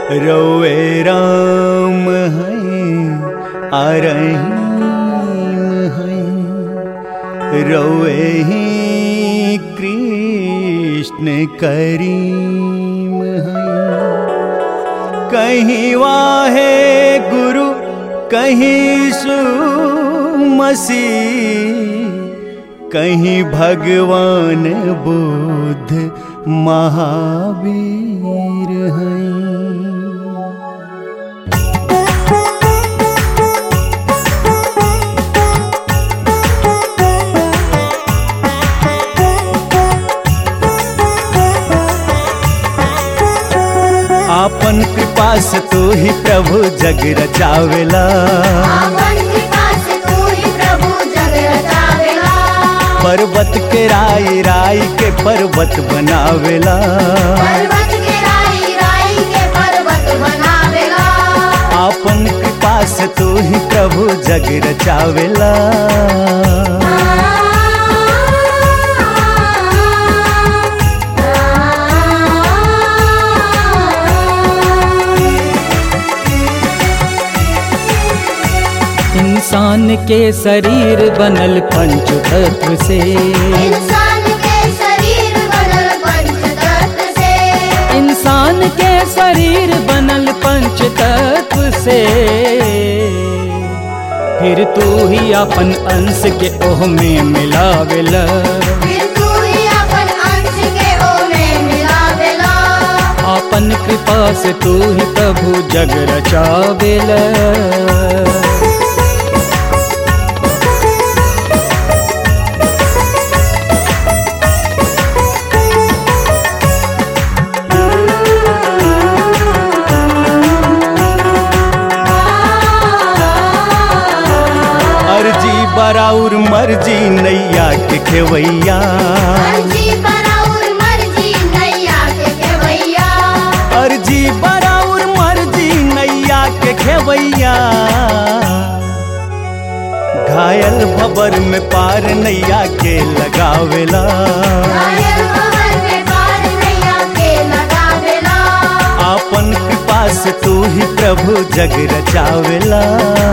रोए राम हैं अरहीम हैं रोए ही कृष्ण करीम हैं कहीं वाहे गुरु कहीं सुमसी कहीं भगवान बुद्ध महावीर हैं आपन कृपा से तू ही प्रभु जग रचावेला आपन कृपा से तू ही प्रभु जग रचावेला पर्वत के राई राई के पर्वत बनावेला पर्वत के राई राई के पर्वत बनावेला आपन कृपा से तू ही प्रभु जग रचावेला इंसान के शरीर बनल पंच तत्व से इंसान के शरीर बनल पंच तत्व से इंसान के शरीर बनल पंच तत्व से फिर तू ही अपन अंश के ओह में मिलावेला फिर तू ही अपन अंश के ओमे मिलावेला अपन कृपा से तू ही प्रभु जग रचावेला अर्जी बराउर मर्जी नैया के खेवैया मर्जी बराउर मर्जी नैया के खेवैया अर्जी बराउर मर्जी नैया के खेवैया घायल भबर में पार नैया के लगावेला घायल भंवर में पार नैया के लगावेला आपन कृपा से तू ही प्रभु जग रचावेला